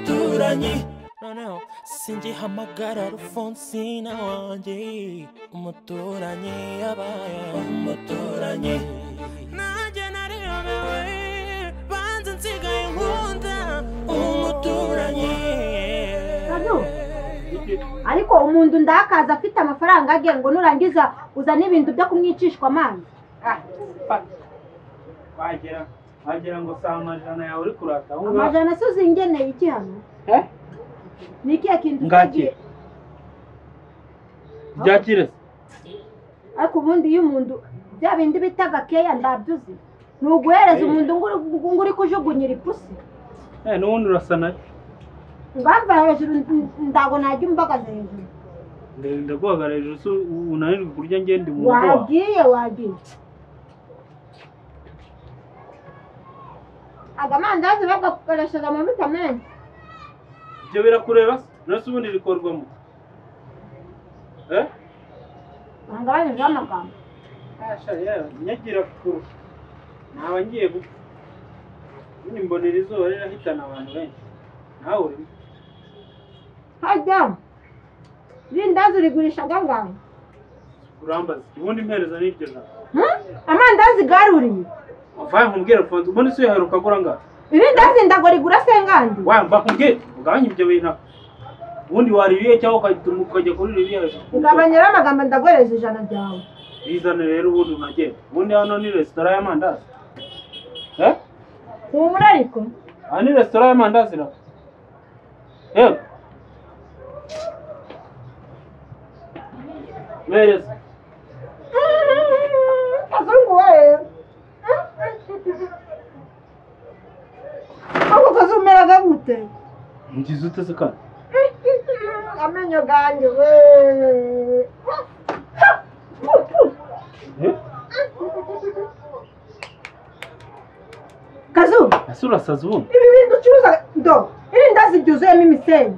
bakimenye noneho singihamagara rufonsina wanjye umuturanyi yabaye umuturanyi nanjye nariyobewe banze nsigaye nkunda umuturanyi ariko umuntu ndakaza afite amafaranga agiye ngo nurangiza uzane ibintu byo kumwicishwa amazi wagera wagira ngo si amajana yawe uri kurata aho ngaho amajana se uzingeneye iki hano Eh? ni ikihe kintu Ngaki? usigiye byakire se ariko ubundi iyo umuntu bya bindi bitaga keya ndabyuzi ni uguhereza Eh. umuntu ngo uri- ngo uri kujugunyira ipusi Eh, n'ubundi urasa nayo ngamba hejuru ndago najya umbagaza hejuru ndaguhagarara hejuru se unanirwe kurya ngende mu rugo wawe wagiye wagiye aga mandazi bagakoresheje amavuta menshi ibyo birakureba se nasi ubundi rikorwamo eh bangabanyijeho amagambo Asha, yewe, nyagira kure naba ngiye gupfa ubundi mbonera izuba rirahitana abantu benshi nawe urimo hajya irindazi urigurisha gangahe urambaza ubundi mpereza n'iryo jambo amandazi garuriye vaye nkubwire afunze ubundi se uyaheruka agura ngaho irindazi ndago rigura sengandi wamba kubwire ugabanye ibyo bintu aho. ubundi waririye cyangwa ukajya- ukajya kuri ririya hejuru ugabanyiraho amagambo ndaguhereza ijana ryawe bizane rero ubundi unagenda ubundi hano ni resitora y'amandazi eh humura ariko aha ni resitora y'amandazi na yewe mereza kazungu we ako kazumeraga gute ngize utese kandi amenyo ganjye we eh kazu ese urasaza ubundi ibi bintu ucuruza do irindazi ryuzuyemo imisenyi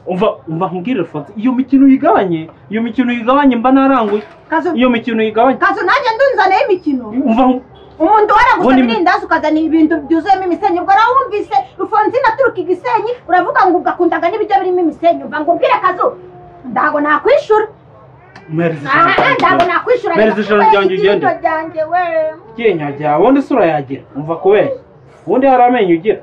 umva umva nkubwire fonse iyo mikino uyigabanye iyo mikino uyigabanye mba naranguye kazu iyo mikino uyigabanye kazu nanjye ndunzaneho imikino umva nku- umuntu waragusaba Ubundi mi- irindazi ukazana ibintu byuzuyemo imisenyi ubwo rawumvise rufonzina aturuka i gisenyi uravuga ngo ugakundaga n'ibiryo birimo imisenyi umva ngo ubwire kazu ndago nakwishura mereza aha ndago nakwishura Mereza ijoro ryanjye ugende. Ijoro ryanjye we iryenya ryawe ubundi se urayagira umva kubeshya ubundi hari amenyo ugira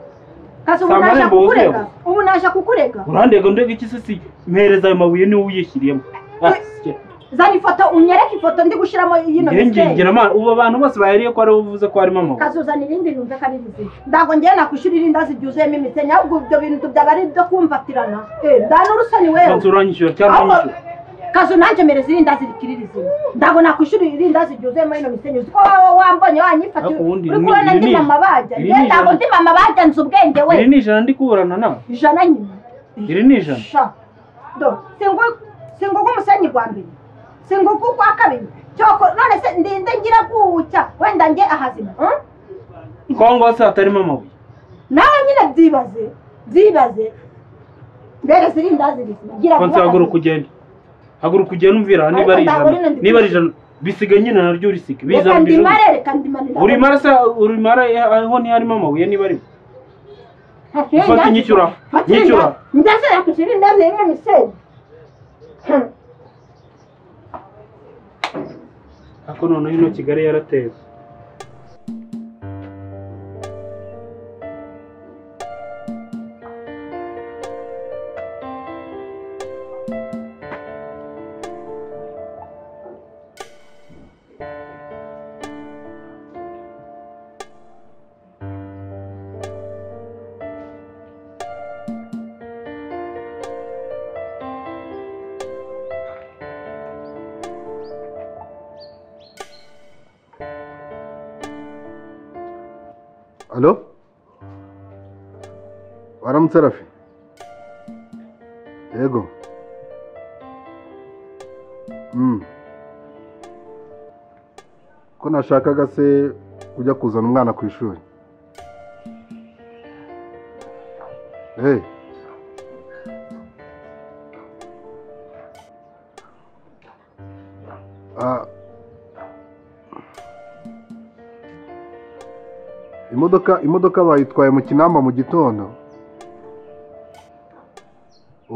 kazu ubu Si naje amarembo kukurega wuzuyemo. ubu naje kukurega urandega ndega iki se si mpereza ayo mabuye niwe uyishyiriyemo Ah, sikira. zana ifoto unyereke ifoto ndi gushyiramo yino Njye misenyi ngingira amana ubu abantu bose bayariye ko ari wowe uvuze ko harimo amabuye kazuzana irindi yumve ko ari rizima ntabwo ngewe nakwishyura irindazi ryuzuyemo imisenyi ahubwo ibyo bintu byaba ari ibyo kumvatirana Eh, ndanurusani wewe Fonse uranyishyura cyangwa Ahubwo- unyishyura kazu nanjye mereza irindazi rikiri rizima ntabwo nakwishyura irindazi ryuzuyemo ino misenyi uzi ko wowe wambonye wanyifatira Ariko ubundi uri iri ni- kubona iri ndi ni- mama bajya iri ni yewe ntabwo ijana. ndi mama bajya nzi ubwenge we iri ni ijana ndi kuburana nawe ijana nyine iri ni ijana sha do singu- singuka umusenyi gwa mbere singuka ugwa kabiri cyoko none se ndinde ngira gucya wenda nge ahazima hmm? kongo hose hatarimo amabuye nawe nyine byibaze byibaze mbereza irindazi rizima ngira Fonse haguruka ugende haguruka ugende umvira niba ari Ariko ntabwo ari ijana na- niba ari ijana bisiga nyine naryo urisiga reka bizana bijana ndimare reka ndimanira urimara se urimara aho ntiharimo amabuye niba arimo ufata inyishyura inyishyura ndetse yakwishyura indazi rimwe misenyi ariko noneho ino kigali yarateye Alo? Waramutse Rafi? Yego. Mm. Ko nashakaga se ujya kuzana umwana ku ishuri. Hey. Ah, imodoka imodoka bayitwaye mu kinamba mu gitondo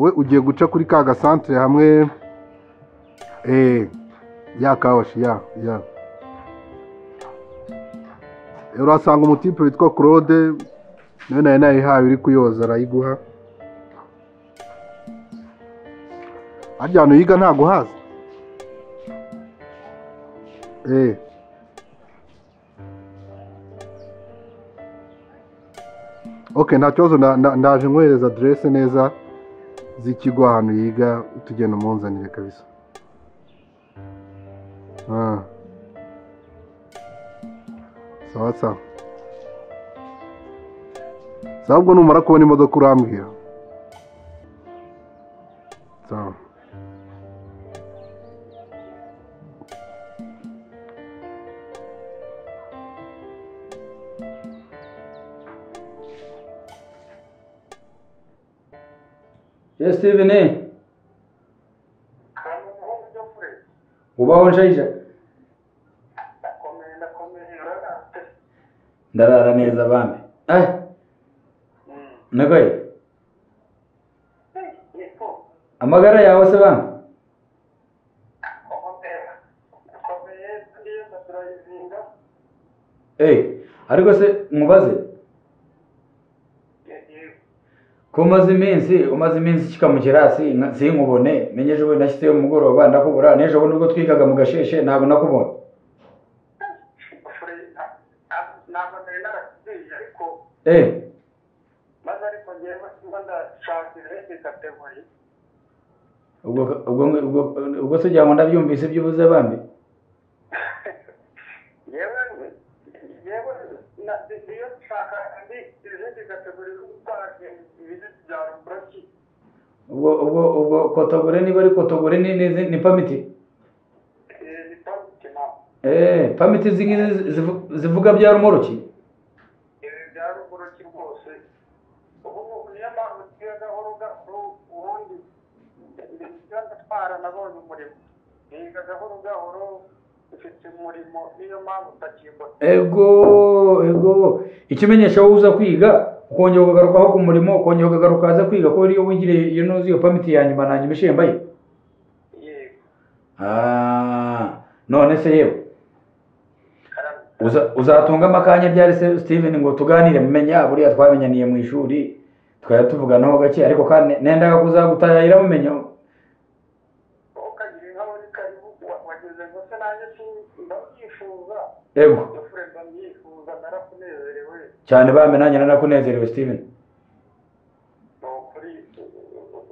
we ugiye guca kuri ka gasantere hamwe eee ya kawashi ya ya urahasanga umutipe witwa claude nawe nayo nayihaye uri kuyoza arayiguha harya hantu yiga ntago haza eee oke nta kibazo na- na- ndaje nkohereza aderese neza z'ikigo ahantu yiga tugenda umunzanire kabisa Ah. sawa sawa sawa ubwo numara kubona imodoka urambwira sawa ye stivene ubaho nshayija ndarara neza bambe eh nagaye amagara yawe se bambe eh ariko se mubaze ko umaze iminsi umaze iminsi kikamukira hasi nka- sinkubone menye ejo bundi nashyizeho umugoroba ndakubura n'ejo bundi ubwo twigaga mu gasheshe ntabwo nakubonye ntabwo nari narasigiye ariko eh maze ariko ngewe simba ndashaka izindi kategori ubwo ubwo ubwo ubwo se ugira ngo ndabyumvise ibyo uvuze bambi yewe yewe na- niyo nshaka indi izindi kategori zo gutwara ibintu bya ruburaki ubwo ubwo ubwo kotogore niba ari kotogore ni ni, ni pamiti ni pamike na eh pamiti izi ngizi zivu- zivuga bya rumoroki ibi bya ruburaki rwose ubu ngubu niyo mpamvu tugiye gahoro gahoro ubundi ibyo ndatwara nabonye umurimo niga gahoro gahoro ufite umurimo niyo mpamvu utakibona ego ego ikimenyesha wowe uza kwiga ukongera ukagaruka aho ku murimo ukongera ukagaruka haza kwiga ko iyo wigiriye iyo ntuzi iyo pamiti ya nyuma na nyuma ishembaye yego Ah, none se yewe karame uza- uzatungamo akanya ryari se steven ngo tuganire mumenya buriya twamenyaniye mu ishuri twari tuvuganaho gake ariko kandi nendaga kuzagutayira mumenya ukagira inka muri karibu wa- wageze ngo se nanjye si- ndabyifuza ego dufure ndabyifuza narakunezerewe cyane bame nanjye nanakunezerewe steven ni ukuri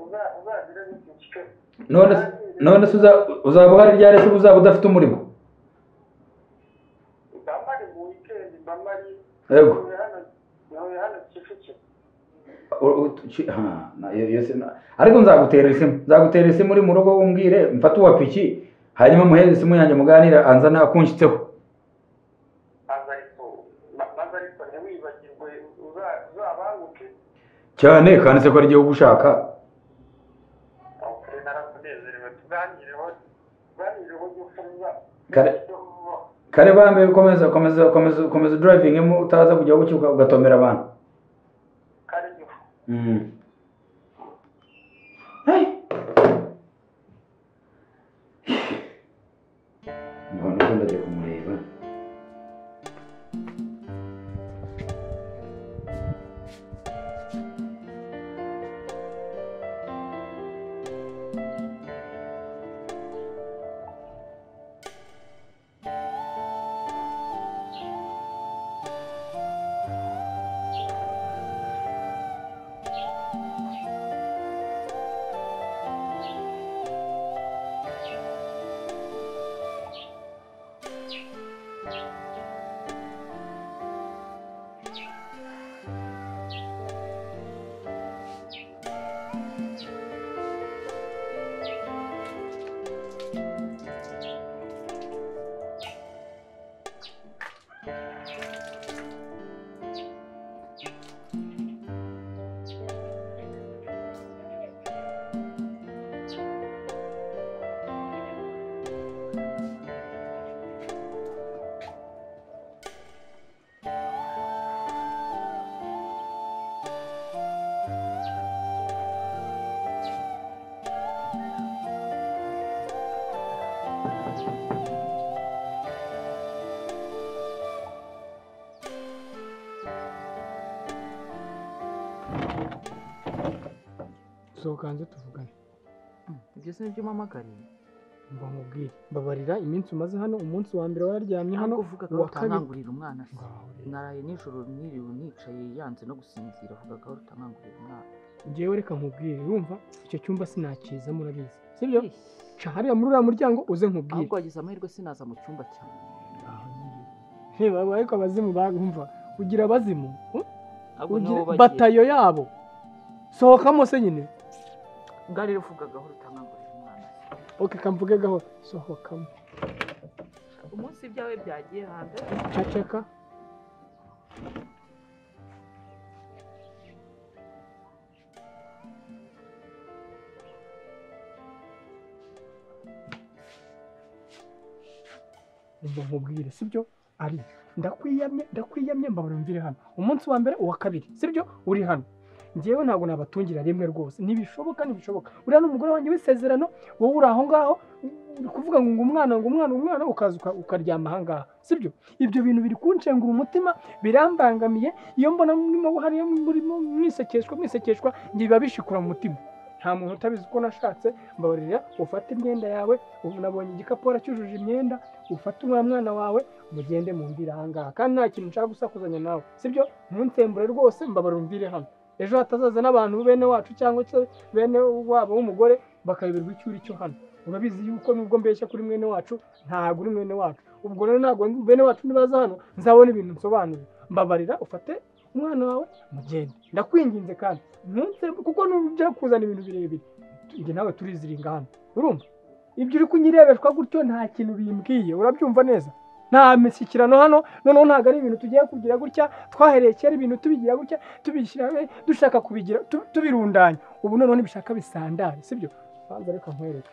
uza- uzagire n'ikiciro none se- none se uza- uzaba uhari ryari se uzaba udafite umurimo mbamari mu wikendi mbamari Yego. ntuye hano ntuye hano kicukiro U- u- ki- ha, na- iyo- iyo si- na- ariko nzagutera isimu nzagutera isimu uri mu rugo umbwire mfate uwa piki hanyuma muhereze isimu yanjye muganire anzana akunshyitseho maze ariko ma- maze ariko ntiwibagirwe uza- uzabanguke cyane kandi se ko ari igihugu ushaka ni ukuri narakunezerewe tuganireho tuganireho gufuza Kare- kare bambe ukomeza ukomeza ukomeza ukomeza driving utaza kujya gucyuka ugatomera abantu kare gifu mm. hey. mbona ko ndajya kumureba sohoka hanze tuvugane ibyo si nibyo mpamagariye mba nkubwire mbabarira iminsi umaze hano umunsi wa mbere wararyamye hano ntabwo uvuga ko uwa kabiri utankangurira umwana se Ngaho rero. naraye nijoro niriwe nicaye yanze no gusinzira avuga ko utankangurira umwana ngewe reka nkubwire wumva icyo cyumba sinakizamo urabizi sibyo ca hariya muri uriya muryango uze nkubwire ahubwo wagize amahirwe sinaza mu cyumba cyawe Hey, baba, ariko abazimu bumva ugira abazimu hmm? ahubwo Ugira- nibo bagiye batayo yabo sohokamo se nyine bwari ruvugaga aho utankangurira umwana se oke kamvuge gahoro sohokamo umunsi ibyawe byagiye hanze caceka umva nkubwire sibyo ari ndakwiyamye ndakwiyamye mbabura mvire hano umunsi wa mbere uwa kabiri sibyo uri hano ngewe ntabwo nabatungira rimwe rwose ntibishoboka ntibishoboka uriya ni umugore wanjye w'isezerano wowe uri aho ngaho uri kuvuga ngo ngo umwana ngo umwana umwana ukaza uka- ukaryama aha ngaha sibyo ibyo bintu biri kunshengura umutima birambangamiye iyo mbona murimo hariya murimo mwisekeshwa mwisekeshwa njye biba bishikura mu mutima nta muntu utabizi uko nashatse mbabarira ufate imyenda yawe ubu nabonye igikapu cyujuje imyenda ufate umwana mwana wawe mugende mumvire aha ngaha kandi nta kintu nshaka gusakuzanya nawe sibyo ntuntembure rwose mbabarira umvire hano ejo hatazaza n'abantu bene wacu cyangwa se bene wabo w'umugore bakayoberwa icyuri cyo hano urabizi yuko nubwo mbeshya kuri mwene wacu ntabwo uri mwene wacu ubwo rero ntabwo bene wacu nibaza hano nzabona ibintu nsobanuye mbabarira ufate umwana wawe mugende ndakwinginze kandi ntunse kuko nujya kuzana ibintu birebire njye nawe turiziringa hano urumva ibyo uri kunyirebeshwa gutyo nta kintu bimbwiye urabyumva neza nta mishyikirano hano noneho ntabwo ari ibintu tugiye kugira gutya twahereye kera ibintu tubigira gutya tubishyira eh, dushaka kubigira tu- tubirundanya ubu noneho ntibishaka bisandare sibyo banza reka nkwereke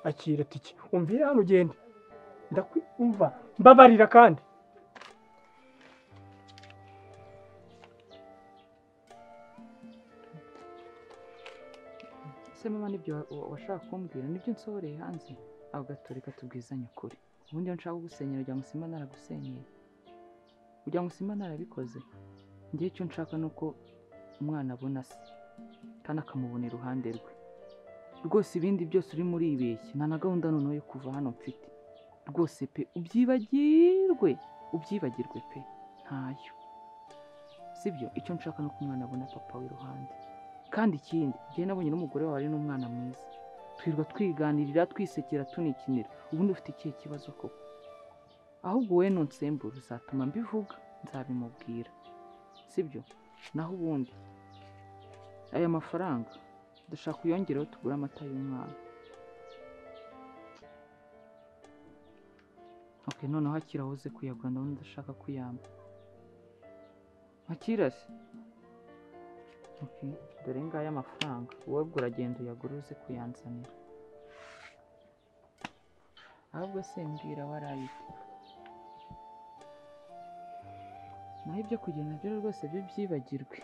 akira tike umvira hano ugende ndakwumva mbabarira kandi ese mama nibyo wa- wa- washaka kumbwira nibyo nsohoreye hanze ahubwo gatoreka tubwizanye ukuri ubundi iyo nshaka kugusenyera ujya ngo simba naragusenyeye ujya ngo simba narabikoze njye icyo nshaka ni uko umwana abona se kandi akamubona iruhande rwe rwose ibindi byose urimo uribeshya nta na gahunda noneho yo kuva hano mfite rwose pe ubyibagirwe ubyibagirwe pe ntayo sibyo icyo nshaka ni uko umwana abona papa w'iruhande kandi ikindi njyewe nabonye n'umugore wawe ari n'umwana mwiza twirirwa twiganirira twisekera tunikinira ubundi ufite ikihe kibazo koko ahubwo wowe nunsembura uzatuma mbivuga nzabimubwira sibyo naho ubundi aya mafaranga dushaka uyongereho tugure amata y'umwana ok noneho akira woze kuyagura ndabona udashaka kuyamba akira se Ok, dore ngaya amafaranga wowe uragenda uyagura uze kuyanzanira ahubwo se mbwira warayite naho ibyo kugenda byo rwose byo byibagirwe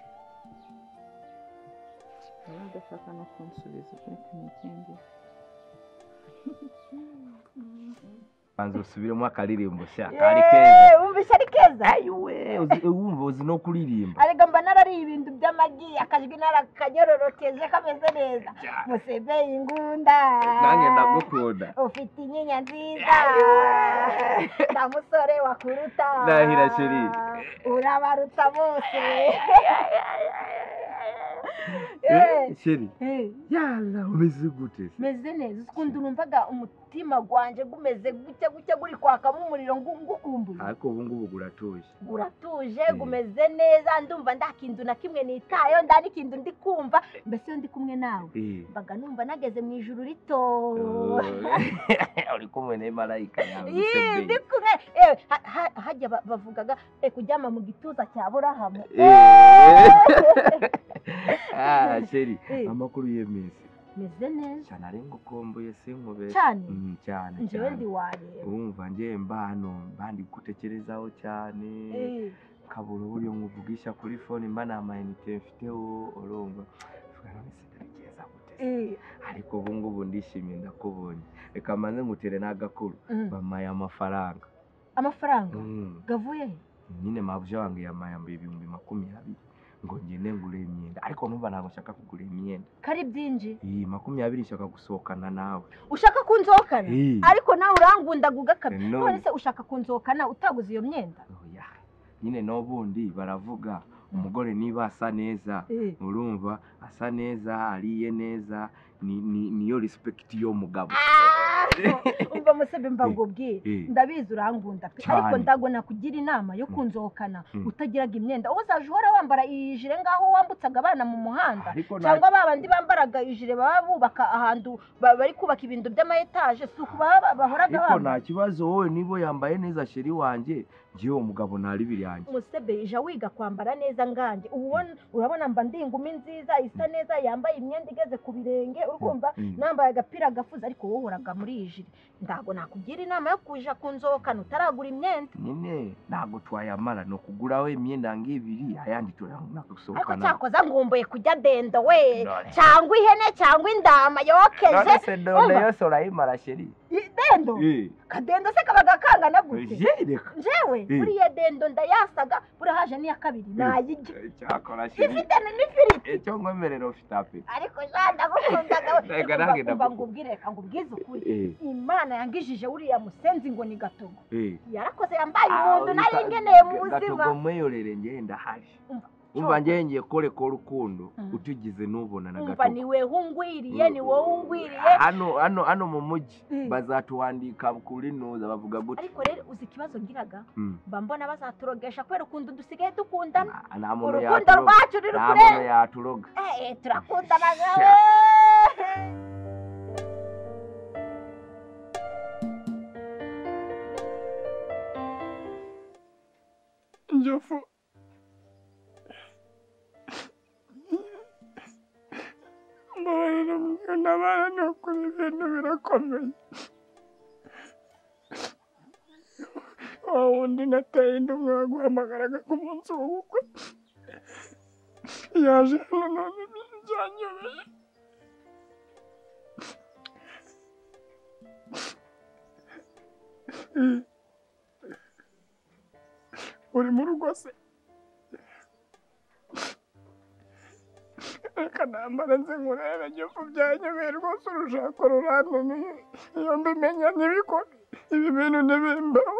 niba udashaka no kunsubiza reka n'ikindi banza usubiremo akaririmbo sha kari keza Yeee, wumva ishyari keza ayiwe Eh, uzi- eh, wumva uzi no kuririmba arega mba narariye ibintu by'amagi akajwi narakanyororokeje kameze neza musebeye ingunda nanjye ndagukunda ufite inyinya nziza nta musore wakuruta Ndahira chéri. urabarutsa bose Eh, sheri Eh, yala umeze gute se? meze neza uzi ukuntu numvaga umutima gwanjye gumeze gutya gutya guri kwakamo umuriro ngu- ngukumbuye ariko ubu ngubu guratuje guratuje Mm. gumeze neza ndumva nta kintu na kimwe nitayo nda n'ikintu ndi kumva mbese iyo ndi kumwe nawe Eh. mbaga numva nageze mu ijuru rito Eh, uri kumwe ne marayika yawe Yee, usebeye. ndi kumwe Eh, ha- ha- hajya ba- bavugaga eh, kuryama mu gituza cya burahamu Eh. ah sheri Eh. amakuru y'iminsi meze neza cyane ari ngukumbuye sinkubere cyane Mm, cyane njyewe cyane ndi wareba urumva njye mba hano mba ndi gutekerezaho cyane Eh, kabura uburyo nkuvugisha kuri fone mba nta mayinite mfiteho urumva mvuga none sinabigeza gute se? eh, ariko ubu ngubu ndishimye ndakubonye reka mbanze ngutere n'agakuru mm. bamaye amafaranga amafaranga Mm, gavuye he nyine mabuje wange yamaye ibihumbi makumyabiri ngo ngende ngure imyenda ariko numva ntabwo nshaka kugura imyenda kari byinji iyi makumyabiri nshaka gusohokana nawe ushaka kunzokana Ii. ariko nawe urangundaguga kabiri None. none se ushaka kunzokana utaguze iyo myenda oya nyine n'ubundi baravuga umugore niba asa neza urumva asa neza ariye neza ni- ni- niyo respect y'umugabo Ah! umva musebe mba ngubwire Eh. ndabizi urangunda pe Cyane. ariko ndagona kugira inama yo kunzokana Mm. utagiraga imyenda wowe uzaje uhora wambara iyi jire ngaho wambutsaga abana mu muhanda ariko nta- cyangwa ba bandi bambaraga ijire baba bubaka ahantu ba- bari kubaka ibintu by'amayetaje si uku baba bahoraga ariko nta bambara kibazo wowe niba yambaye neza sheri wanjye njyewe umugabo ntari biryanjye musebe ija wiga kwambara neza ngange ubu ubona- urabona mba ndi ingumi nziza isa neza yambaye imyenda igeze ku birenge urumva Mm. nambaye agapira gafuze ariko wowe uhoraga muri iyi jire ntabwo nakugira inama yo kuja kunzokana utaragura imyenda nyine ntabwo twayamara ni ukugura we imyenda ngibiri ayandi turayamara ariko gusohokana cyakoza ngumbuye kujya dendo we None. cyangwa ihene cyangwa indama yokeje none se done Umva. yose urayimara sheri I- dendo Eh, kadendo se kabaga kangana gute je, reka njewe Eh. buriya dendo ndayasaga buriya haje n'iya kabiri nayirya cyakora sheri ifite n'ifiriti icyo ngwemerera ufite ape ariko ja ndagukundaga we Reka Umva- nange umva ndagu- ngubwire reka ngubwize ukuri Eh, imana yangijije uriya musenzi ngo ni gatogo eh. yarakoze yambaye umuntu Ah, nari bisa- ngeneye mu buzima gatogo mweyorere njyewe ndahari Umva, umva njyewe ngiye korekora urukundo Mm. utugize n'ubona na umva ni gatogo wewe ungwiriye ni wowe ungwiriye hano hano hano mu mujyi Mm. bazatuwandika kuri nuza bavuga gutya ariko rero uzi ikibazo ngiraga Mm. mba mbona bazaturogesha kubera ukuntu dusigaye dukundana Ah, nta muntu urukundo yaturoga rwacu ruri nta kure muntu yaturoga Eh, turakundana nawe njofu mbabarira mwana nukuri ibintu birakomeye wa wundi nateye indi umwe waguhamagaraga ku munsi w'ubukwe yaje hano none ibintu byanyobeye uri mu rugo se reka nambara nze nkurebe ngifu byanyobeye rwose urushako rurananiye iyo mbimenya ntibikore ibi bintu ntibimbaho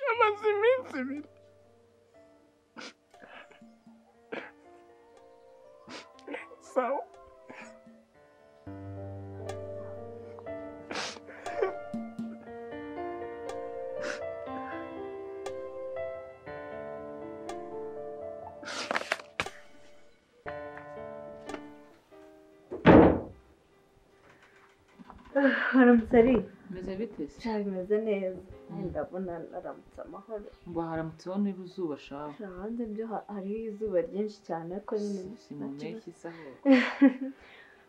yamaze iminsi ibiri sawa haramutse ari meze bite se cyane bimeze neza ndabona haramutse amahoro ngo haramutse wowe niba izuba shawe hanze byo ha- hariho izuba ryinshi cyane ariko nyine si mu mpeshyi isa hose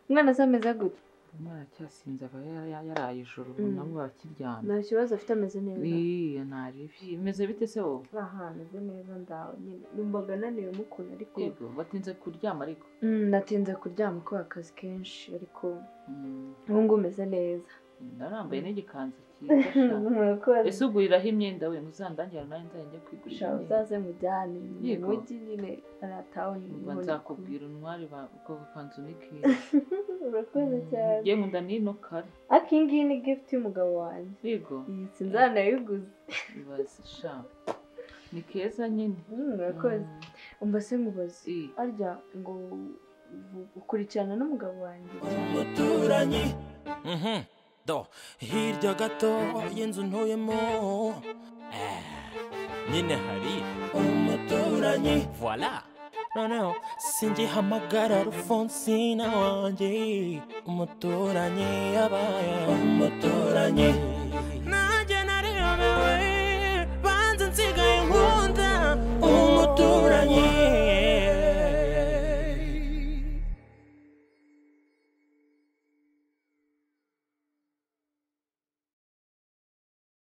umwana se ameze gute umwe aracyasinze aba yara- yara- yaraye ijoro ubu Mm. nabo bakiryamye nta kibazo afite ameze neza iyo ntaribi meze bite se wowe aha ameze neza ndawe nyine numvaga ananiwe mukuntu ariko yego batinze kuryama ariko Mm, natinze kuryama kubera akazi kenshi ariko Mm, ubu ngubu umeze neza narambaye n'igikanzu cyiza sha. murakoze ese uguriraho imyenda we ntuzandangire nanjye nzajya njya kwigurira Sha, imyenda uzaze mujyane mu Yego. mujyi nyine aratawe Ubwo nzakubwira intwari ko kanzu ni keza urakoze cyane njye nkunda n'ino kare ariko iyi ngiyi ni gift y'umugabo wanjye yego iyi sinzanayiguze ibaze sha ni keza nyine Mm, murakoze Mm, umva se mubazi i- arya ngo u- ukurikirana n'umugabo wanjye umuturanyi Mhm. do hirya gato y'inzu ntuyemo Eh, nyine hari umuturanyi voila noneho singihamagara rufonsina wanjye umuturanyi yabaye umuturanyi najye